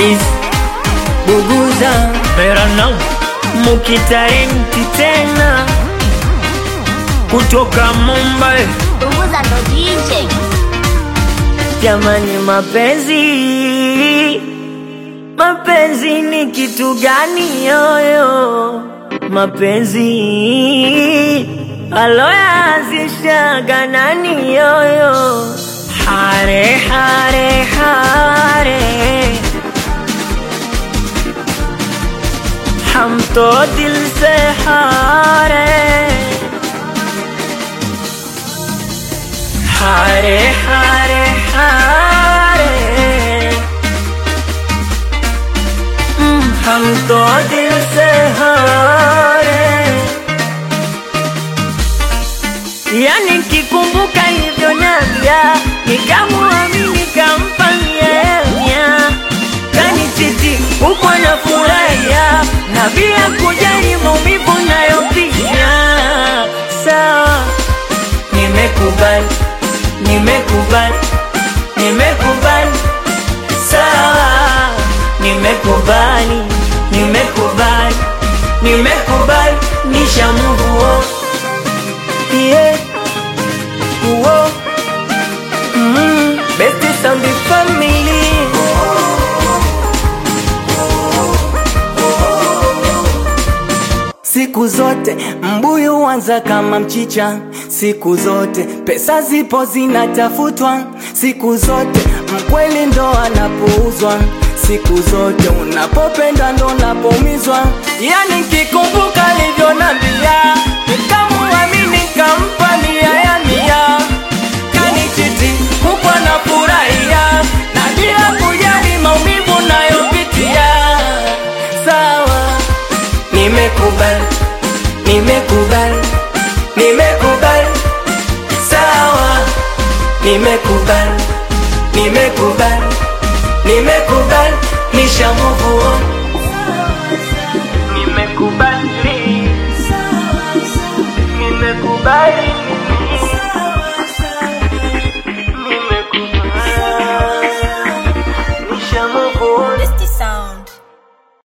is Buguza Verano mukitarenti tena kutoka Mumbai. Punguza ndo DJ. Jamani, mapenzi mapenzi ni kitu gani yoyo? Mapenzi aloyaanzishaga nani yoyo? Hare hare hare हम तो दिल से हारे हारे हारे हारे हम्म, हम तो दिल से हारे yani kikumbuka hivyo navya nikamuamini kampanyemya kanichiti huko na furahia na bila kujali maumivu nayopitia sawa nimekubali nimekubali nimekubali sawa nimekubali nimekubali nimekubali nishamuvuo yeah. Uo. Mm. Best sound family Siku zote mbuyu huanza kama mchicha, siku zote pesa zipo zinatafutwa, siku zote mkweli ndo anapouzwa, siku zote unapopenda ndo unapoumizwa. Yani kikumbuka alivyonambia, nikamuamini kampa nia ya nia, kanichiti huku anafurahia na bila kujali maumivu nayopitia. Sawa, nimekubali, nimekubali, nimekubali, sawa, nimekubali, nimekubali, nimekubali, nishamuvua, nimekubali, nimekubali